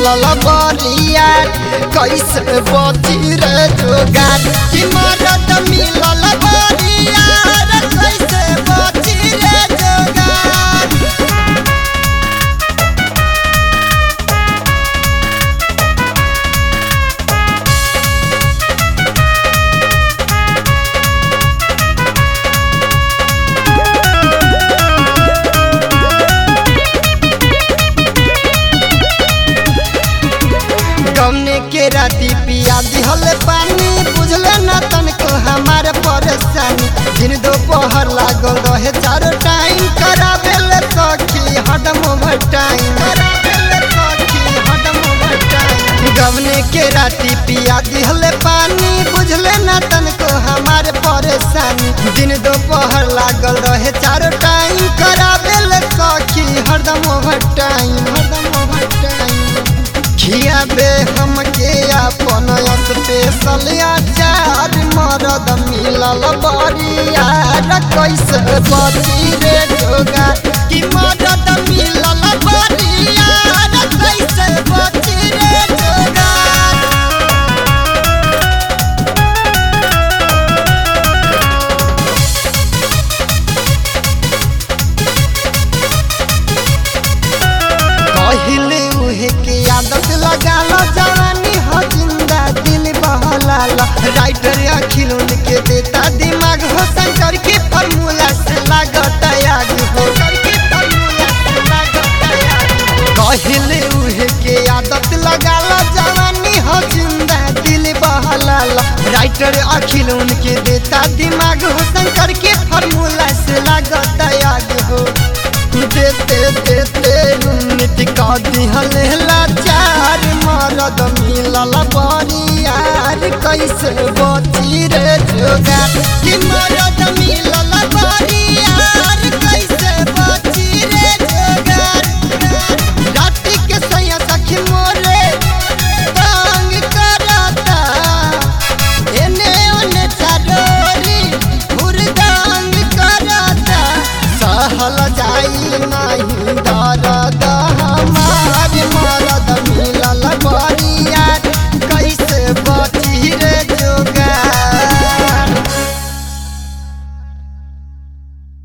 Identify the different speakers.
Speaker 1: मिलल बरिया कैसे बची रे जोगार कि मरद मिलल बरिया कैसे बची रे जोगार गमने के राती पिया दिहल पानी बुझले न तनको हमार परेशानी दिन दोपहर लागल रहे चारो टाइम कराबेल सखी हडम ओवर टाइम गमने के राती पिया दिहल पानी बुझले न तनको हमार परेशानी दिन दोपहर लागल रहे चारो टाइम कराबेल सखी हरदम ओवर टाइम हरदम ओवर टाइम खियाबे हमके अपन स्पेशल अचार मरद मिलल बरियार कैसे बची रे जोगा कि मरद मिलल बरियार कैसे बची रे जोगा कहले उहे के आदत लगा लो जवानी हो जिंदा दिल बहला लो राइटर अखिल उनके देता दिमाग हो शंकर के फॉर्मूला से लागत आग हो कहले उहे के आदत लगा लो जवानी हो जिंदा दिल बहला लो राइटर अखिल उनके देता दिमाग हो शंकर के फॉर्मूला से लागत आग हो देते देते यूनिट का दिहल लाचार मरद मिलल बरियार कैसे बची रे जोगार कि मरद मिलल बरियार कैसे बची रे जोगार राति के सैया सखी मोरे तंग करता एने ओने चारोरी हुरदंग करता सहल जाई नहीं डर